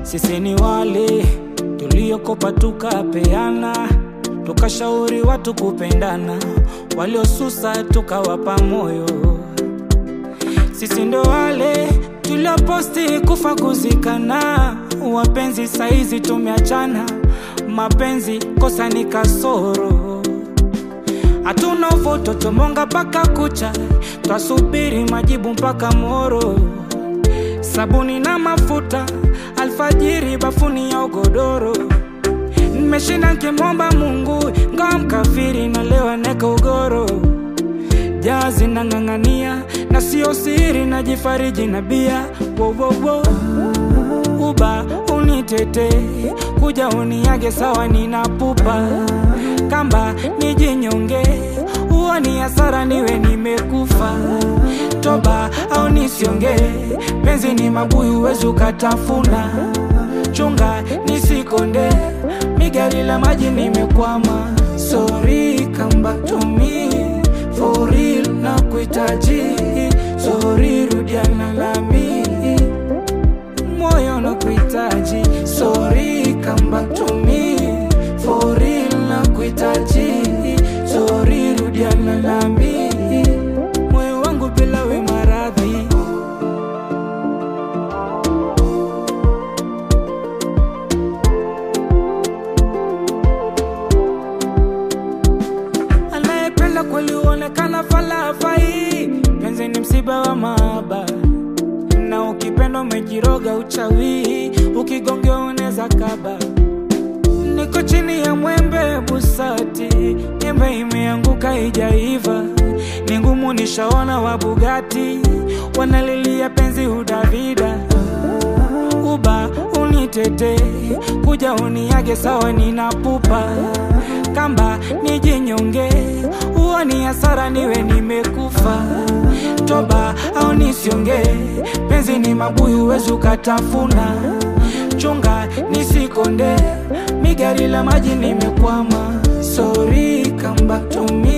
Sisi ni wale tuliokopa tukapeana, tukashauri watu kupendana, waliosusa tukawapa moyo. Sisi ndo wale tulioposti kufa kuzikana, wapenzi saizi tumeachana, mapenzi kosa ni kasoro. Hatuna uvoto tomonga mpaka kucha, twasubiri majibu mpaka moro. Sabuni na mafuta, alfajiri bafuni ya ugodoro. Nimeshinda nkimwomba Mungu, ngawa mkafiri na leo neka ugoro. Jazi nang'ang'ania na sio siri, najifariji na bia wo, wo, wo. Uba unitete kuja uniage sawa, ninapupa kamba nijinyonge, huo ni hasara, niwe nimekufa. Toba au nisionge, penzi ni mabuyu, wezi ukatafuna. Chunga nisikonde, migari la maji nimekwama. Sorry, come back to me for real, na kuhitaji. Sorry, rudiana nami moyo na kuhitaji. Sorry, come back to me for real, na kuhitaji. Sorry, rudiana nami moyo wangu bila we maradhi. Anayependa kweli huonekana falafai. Penzi ni msiba wa mahaba, na ukipenda umejiroga uchawi, ukigongewa unaweza kaba. Niko chini ya mwembe busati, nyembe imeanguka ijaiva, ni ngumu nishaona wa Bugatti wanalilia penzi udavida uba unitete kuja uniage sawa, ninapupa kamba nijinyonge, huo ni hasara, niwe nimekufa. Toba au nisionge, penzi ni mabuyu, wezi ukatafuna. Chunga nisikonde, migari la maji nimekwama. Sorry, come back to me